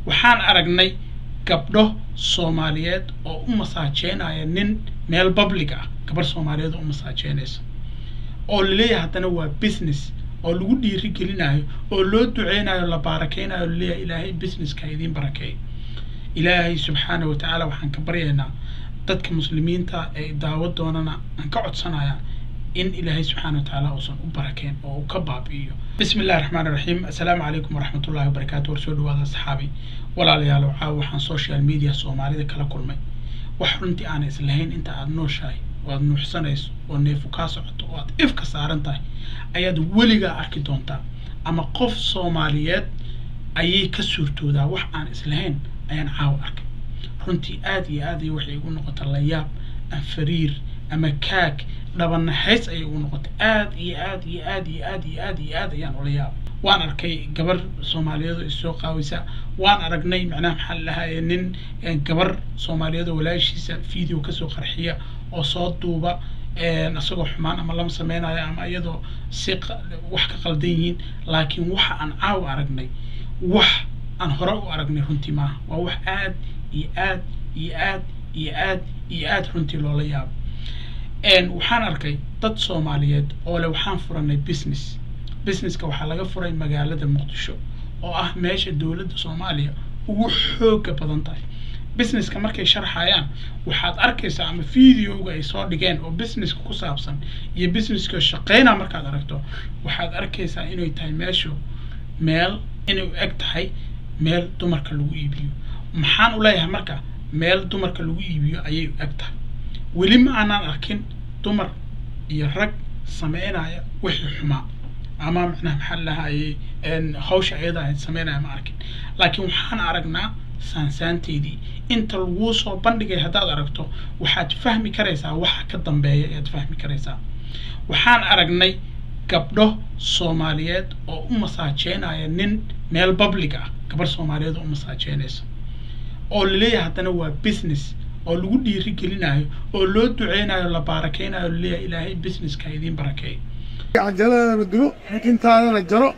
waxaan aragnay gabdho soomaaliyeed oo u masaajeynaya nin meel public ah gabar soomaaliyeed oo u masaajeynaysa oo laleeyahay haddana waa business oo lagu dhiiri gelinayo oo loo duceynayo la baarakeynayo laleeyahay ilaahay businesska idiin barakeey ilaahay subxaana wa tacaala waxaan ka baryaynaa dadka muslimiinta ee daawo doonana aan ka codsanaya in ilaahay subxaana wa tacaala uusan u barakeyn oo uu ka baabi'iyo bismi illahi raxmaan raxiim assalaamu calaykum waraxmat ullahi wabarakaatu war soo dhawaada asxaabi walaalayaal waxaa waxaan social media soomaalida kala kulmay wax runtii aana islahayn inta aada nooshahay oo aada nuuxsanayso oo neefu kaa socoto oo aada ifka saaran tahay ayaad weligaa arki doontaa ama qof soomaaliyeed ayay ka suurtoodaa wax aan islahayn ayaan caawa arkay runtii aada iyo aad ay waxay igu noqota layaab ama fariir ama kaag dhabanahays ayay igu noqotay aad iyo aad iyo aad iyo aad iyo aad iyo aad ayaan ula yaabay waan arkay gabar soomaaliyeed oo isoo qaawisa waan aragnay macnaha maxaa lahaye nin gabar soomaaliyeed oo walaashiisa video kasoo qarxiya oo soo duuba isagoo xumaan ama lama sameynayo ama iyadoo si wax ka qaldan yihiin laakiin waxa aan caawa aragnay wax aan hore u aragnay runtii maaha waa wax aad iyo aad iyo aad iyo aad iyo aad runtii loola yaabo waxaan arkay dad soomaaliyeed oo le waxaan furanay business businesska waxaa laga furay magaalada muqdisho oo ah meesha dowladda soomaaliya ugu xooga badan tahay businesska markay sharxayaan waxaad arkaysaa ama videoga ay soo dhigeen oo businesska ku saabsan iyo businesska shaqeyna markaad aragto waxaad arkaysaa inay tahay meeshu meel inay u eg tahay meel dumarka lagu iibiyo maxaan u leeyahay marka meel dumarka lagu iibiyo ayay u eg tahay weli ma aanaan arkin dumar iyo rag sameynaya wixii xumaa ama macnaha maxaa lahayey hawsha ayada ahayd sameynaya ma arkin laakiin waxaan aragnaa saansaanteydii inta laguu soo bandhigay haddaad aragto waxaad fahmi karaysaa waxa ka dambeeya ayaad fahmi karaysaa waxaan aragnay gabdho soomaaliyeed oo u masaajeynaya nin meel public ah gabar soomaaliyeed oo u masaajeynaysa oo laleeyahay haddana waa business oo lagu dhiiri gelinayo oo loo duceynayo la baarakeynayo laleeyahay ilaahay businesska idiin barakeey cajaladana dubo intaadana jaro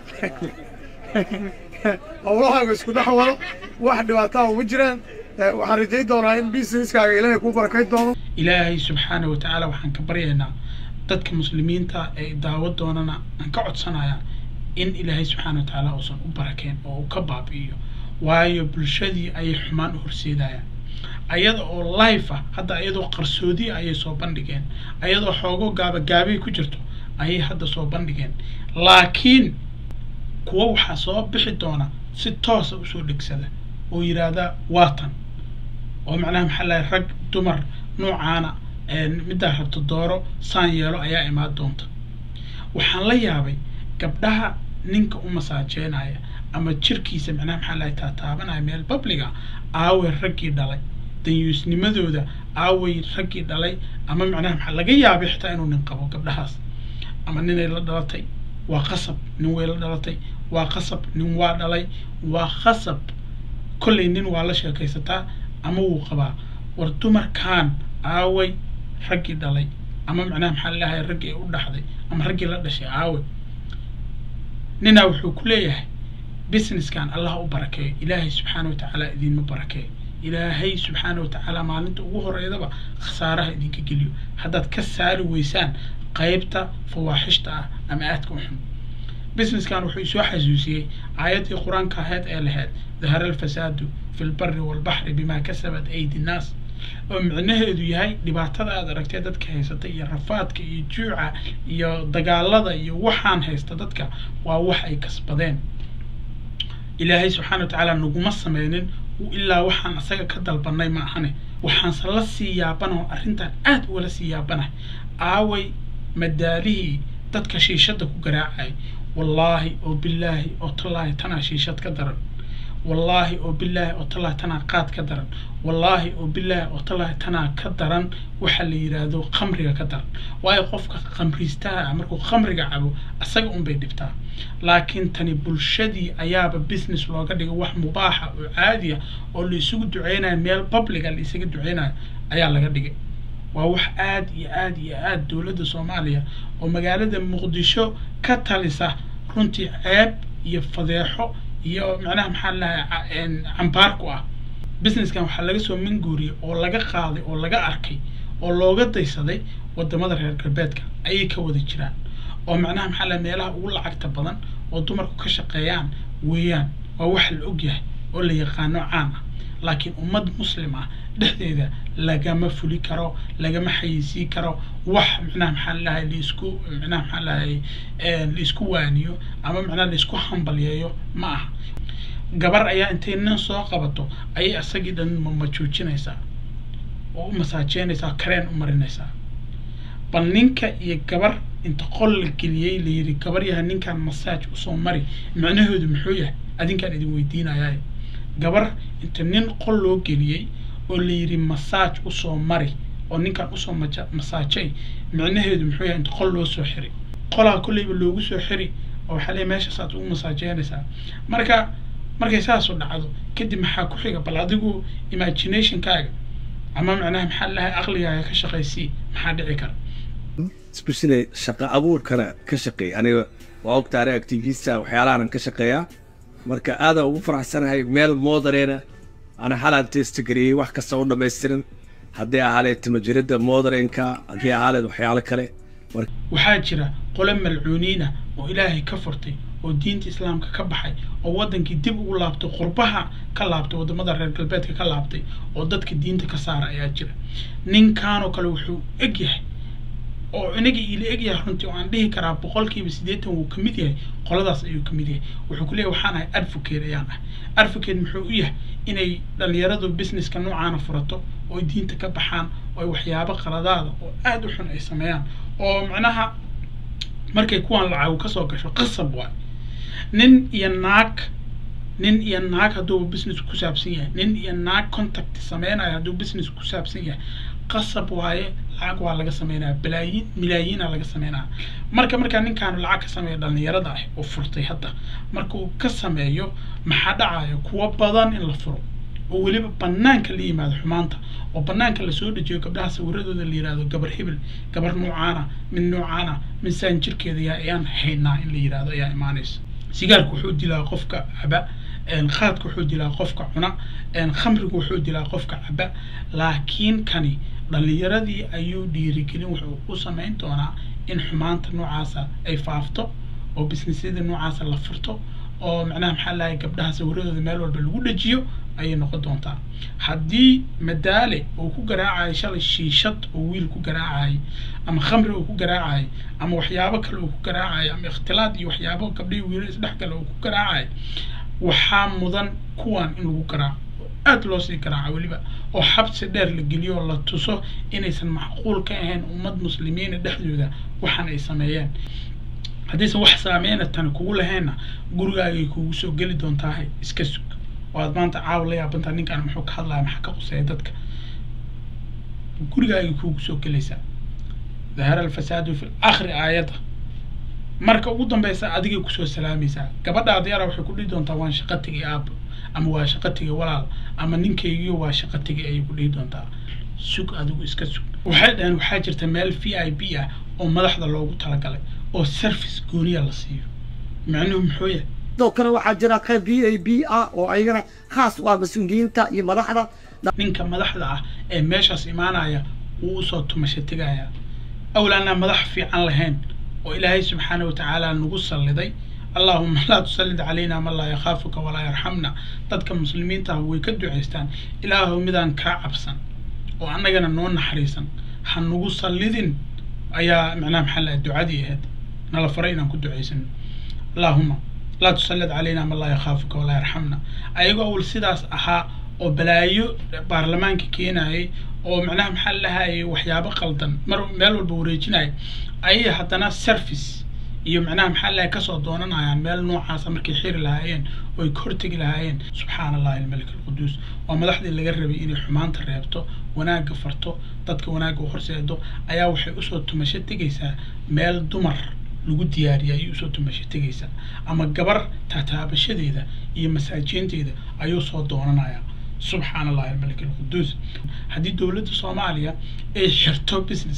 howlahaaga isku dhex wado wax dhibaataa uma jiraan waxaan rajayn doonaa in businesskaaga ilaahay kuu barakayn doono ilaahay subxaana wa tacaala waxaan ka baryaynaa dadka muslimiinta ee daawo doonana aan ka codsanaya in ilaahay subxaana wa tacaala uusan u barakeyn oo uu ka baabi'iyo waayo bulshadii ayay xumaan u horseedayaan ayada oo life ah hadda ayadoo qarsoodi ayay soo bandhigeen ayadoo xoogo gaabagaabay ku jirto ayay hadda soo bandhigeen laakiin kuwa waxaa soo bixi doona si toosa usoo dhegsada oo yidhaahda waatan oo macnaha maxaa lahay rag dumar noocaana middaa rabto dooro saan yeelo ayaa imaan doonta waxaan la yaabay gabdhaha ninka u masaajeynaya ama jirkiisa macnaha maxaa lahay taataabanaya meel babliga aaway raggii dhalay danyuusnimadooda aaway raggii dhalay ama macnaha maxaa laga yaabay xitaa inuu nin qabo gabdhahaas ama ninay la dhalatay waa qasab nin way la dhalatay waa qasab nin waa dhalay waa qasab kollay nin waa la sheekaysataa ama wuu qabaa war dumarkan aaway raggii dhalay ama macnaha maxaa lalahay raggii u dhaxday ama raggii la dhashay aaway ninaa wuxuu ku leeyahay businesskan allah u barakeeyo ilaahay subxaana wa tacaala idiinma barakeeyo ilaahay subxaana wa tacaala maalinta ugu horeydaba khasaaraha idinka geliyo haddaad ka saari weysaan qaybta fawaaxishta ah ama aadka u xun businesskan wuxuu isoo xasuusiyey aayaddii qur-aanka ahayd ee lahayd dahara alfasaadu fi lbari walbaxri bimaa kasabat aydi nnaas oo micnaheedu yahay dhibaatada aad aragtee dadka haysata iyo rafaadka iyo juuca iyo dagaalada iyo waxaan haysta dadka waa wax ay kasbadeen ilaahay subxaana wa tacaala naguma sameynin ilaa waxaan asaga ka dalbanay ma ahane waxaanse la sii yaabanaho arrintan aad ugala sii yaabanahay aaway madaalihii dadka shiishadda ku garaacay wallaahi oo bilaahi oo tallaahi tanaa shiishad ka daran wallaahi oo bilaahi oo tallaahi tanaa qaad ka daran wallaahi oo bilaahi oo tallaahi tanaa ka daran waxa la yidhaahdo khamriga ka daran waayo qofka khamriistaha ah markuu khamriga cabo asaga unbay dhibtaa laakiin tani bulshadii ayaaba business looga dhigay wax mubaaxa oo caadi ah oo la isugu duceynayo meel publica la isaga duceynayo ayaa laga dhigay waa wax aad iyo aad iyo aad dowladda soomaaliya oo magaalada muqdisho ka talisa runtii ceeb iyo fadeexo iyo macnaha maxaa lahay cambaar ku ah businesskan waxaa laga soo manguuriyey oo laga qaaday oo laga arkay oo looga daysaday wadamada reer galbeedka ayay ka wada jiraan oo macnaha maxaa lahay meelaha ugu lacagta badan oo dumarku ka shaqeeyaan weeyaan waa wax la ogyahay oo la yaqaano caan ah laakiin ummad muslim ah dhexdeeda lagama fuli karo lagama xayeysiin karo wax macnaha maxaa lahay laisku macnaha maxaa lahay laisku waaniyo ama macnaha laisku hambalyeeyo ma aha gabar ayaa intay nin soo qabato ayay isagii dhan mamajuujinaysaa oo u masaajeynaysaa kareen u marinaysaa bal ninka iyo gabar inta qol la geliyey la yidhi gabar yaha ninkan masaaj usoo mari macnahoodu muxuu yahay adinkaan idin weydiinayaa gabar inta nin qol loo geliyey oo la yidhi masaaj usoo mari oo ninkan usoo maja masaajay micnaheedu muxuu yahay inta qol loo soo xiri qolaa kolleyba loogu soo xiri oo waxaa leeyahay meeshaasaad ugu masaajeynaysaa marka markay saasu dhacdo kadib maxaa ku xiga bal adigu imaginationkaaga ama macnaha maxaa lahay aqligaaga ka shaqaysii maxaa dhici kara especially shaqo abuurkana ka shaqeey aniga waa ogtaare activista waxyaalahanan ka shaqeeyaa marka aadaan ugu faraxsanahay meel moodareena ana xalaan testagariyey wax kasta u dhammaystiran haddii ahaaleed timajiradda moodarenka haddii ahaaleed waxyaalo kale waxaa jira qole malcuuniina oo ilaahay ka furtay oo diinta islaamka ka baxay oo waddankii dib ugu laabtay qurbaha ka laabtay waddamada reer galbeedka ka laabtay oo dadka diinta ka saara ayaa jira ninkanoo kale wuxuu eg yahay oo inaga iila eg yahay runtii oo aan dhihi karaa boqolkiiba siddeetan wuu kamid yahay qoladaas ayuu kamid yahay wuxuu ku leeyahy waxaan ahay advocate ayaan ah advocate muxuu u yahay inay dhalinyaradu businesska noocaana furato oo diinta ka baxaan oo ay waxyaabo qaladaada oo aada u xun ay sameeyaan oo macnaha markay kuwan lacagu kasoo gasho qasab waay nin iyo naag nin iyo naag hadduu business ku saabsan yahay nin iyo naag contact sameynayo hadduu business ku saabsan yahay qasab waaye lacag waa laga sameynaya balaayiin milaayiina laga sameynaya marka markaa ninkaanu lacag ka sameeya dhalinyarada ah oo furtay hadda marka uu ka sameeyo maxaa dhacaya kuwa badan in la furo oo weliba banaanka la yimaado xumaanta oo banaanka lasoo dejiyo gabdhaha sawiradooda la yihahdo gabar hebel gabar noocaana mid noocaana minsaan jirkeeda yaa ayaan haynaa in la yihahdo ayaa imaanaysa sigaarku wuxuu dilaa qofka caba khaadka wuxuu dilaa qofka cuna khamrigu wuxuu dilaa qofka caba laakiin kani dhalinyaradii ayuu dhiirigelin wuxuu u samayn doonaa in xumaanta noocaasa ay faafto oo businessyada noocaasa la furto oo macnaha maxaa lahay gabdhaha sawiradooda meel walba lagu dhajiyo ayay noqon doontaa haddii madaale uu ku garaacayo shalay shiishad oo wiil ku garaacayay ama khamri uu ku garaacayay ama waxyaabo kale uu ku garaacayo ama ikhtilaad iyo waxyaabo gabdhihii wiilal isdhexgala uu ku garaacayo waxaa mudan kuwan in lagu garaaco aada loo sii garaaco weliba oo xabsi dheer la geliyo oo la tuso inaysan macquul ka ahayn ummad muslimiina dhexdooda waxaan ay sameeyeen haddiisan wax saameyna tani kugu lahaynna gurigaagay kugu soo geli doontaahay iska sug oo aad maanta caawa la yaabantaa ninkaan muxuu ka hadlaya maxaa ka quseeya dadka gurigaagay kugu soo gelaysaa dahara alfasaadu fi akhri aayadda marka ugu dambeysa adigay kusoo salaamaysaa gabadhaada yara waxay ku dhihi doontaa waan shaqo tegay aabo ama waa shaqo tegay walaal ama ninkaygiyo waa shaqo tegay ayay ku dhihi doontaa sug adigu iska sug waxay dhaheen waxaa jirta meel v i b ah oo madaxda loogu talagalay oo service gooniya la siiyo macnuhu muxuu yahay sidoo kale waxaa jira qayb v a b ah oo ayagana khaas u ah mas-uuliyiinta iyo madaxda ninka madaxda ah ee meeshaas imaanaya wuu usoo tumasho tegaya awlaanaa madax fiican lahayn oo ilaahay subxaana wa tacaala nagu salliday allahuma laa tusallid calayna man laa yakhaafuka walaa yarxamna dadka muslimiinta ah way ka ducaystaan ilaahu midaan kaa cabsan oo annagana noo naxariisan ha nagu sallidin ayaa macnaha maxaa laha ducadii ahayd nala faray inaan ku ducaysano allahuma laa tusallid calayna man laa yakhaafuka walaa yarxamna ayagoo awal sidaas ahaa oo balaayo baarlamaanka keenayay oo macnaha maxaa lahayay waxyaabo qaldan mar meel walba wareejinaya ayay haddana service iyo macnaha maxaa lahay kasoo doonanayaan meel noocaasa markay xiri lahaayeen oo ay ka hortegi lahaayeen subxaana allahi almalik alquduus waa madaxdii laga rabay inay xumaanta reebto wanaagga farto dadka wanaagga u horseedo ayaa waxay usoo tumasho tegaysaa meel dumar lagu diyaariya ayay usoo tumasho tegaysaa ama gabar taataabashadeeda iyo masaajiinteeda ayuu soo doonanayaa subxaana allahi almalik alquduus haddii dowladda soomaaliya ay xirto businesskaas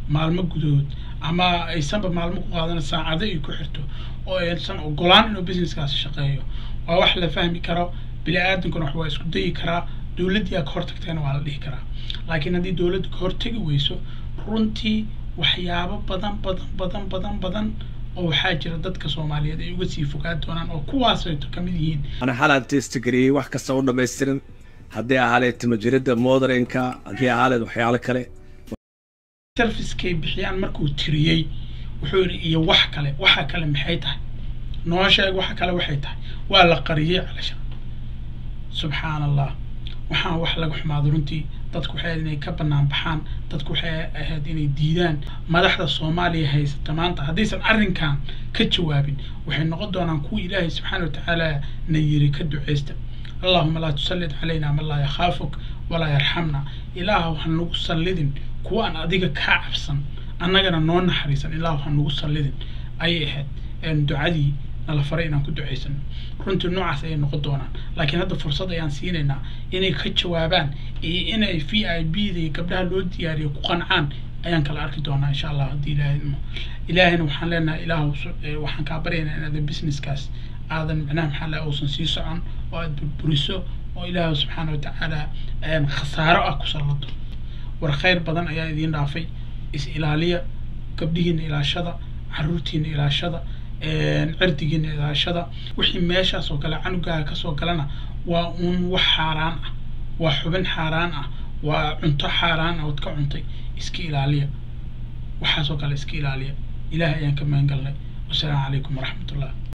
maalmo gudahood ama aysanba maalmo ku qaadan saacado ay ku xirto oo aysan ogolaan inuu businesskaasi shaqeeyo waa wax la fahmi karo bini aadankuna wax waa isku dayi karaa dowladdii aa ka hortagtayna waa la dhihi karaa laakiin haddii dowladdu ka hortagi weyso runtii waxyaabo badan badan badan badan badan oo waxaa jira dadka soomaaliyeed ay uga sii fogaan doonaan oo kuwaasayto ka mid yihiin ana xalaan testgariyey wax kasta u dhammaystiran haddii ahaaleed timajiridda modernka haddii ahaaleed waxyaalo kale servicekay bixiyaan markuu tiriyey wuxuu yidhi iyo wax kale waxa kale maxay tahay noo sheeg waxa kale waxay tahay waa la qariyey calasha subxaan allah waxaan wax laga xumaado runtii dadku waxay ahayd inay ka bannaan baxaan dadku waxay ahayd inay diidaan madaxda soomaaliya haysata maanta haddaysan arrinkan ka jawaabin waxay noqon doonaan kuwa ilaahay subxaana watacaala na yiri ka duceysta allahuma laa tusallid calayna man laa yakhaafuk walaa yarxamna ilaahu ha nagu sallidin kuwa aan adiga kaa cabsan annagana noo naxariisan ilaahu ha nagu sallidin ayay ahayd ducadii nala faray inaan ku ducaysano runtii noocaas ayay noqon doonaan laakiin hadda fursad ayaan siinaynaa inay ka jawaabaan iyo inay v i b da iyo gabdhaha loo diyaariyo ku qancaan ayaan kala arki doonaa insha allah haddii ilaahay idmo ilaahayna waxaan leenahay ilaahu waxaan kaa baryaynaa inaada businesskaas aadan micnaha maxaa laha uusan sii socon oo aad burburiso oo ilaahu subxaana watacaala khasaaro ah ku sallado war khayr badan ayaa idiin dhaafay is ilaaliya gabdhihiina ilaashada caruurtiina ilaashada cirdigiina ilaashada wixii meeshaas oo kale canugaaga kasoo galana waa uun wax xaaraan ah waa xubin xaaraan ah waa cunto xaaraan ah ood ka cuntay iska ilaaliya waxaasoo kale iska ilaaliya ilaahay ayaan ka magan galnay wasalaamu calaykum waraxmat ullah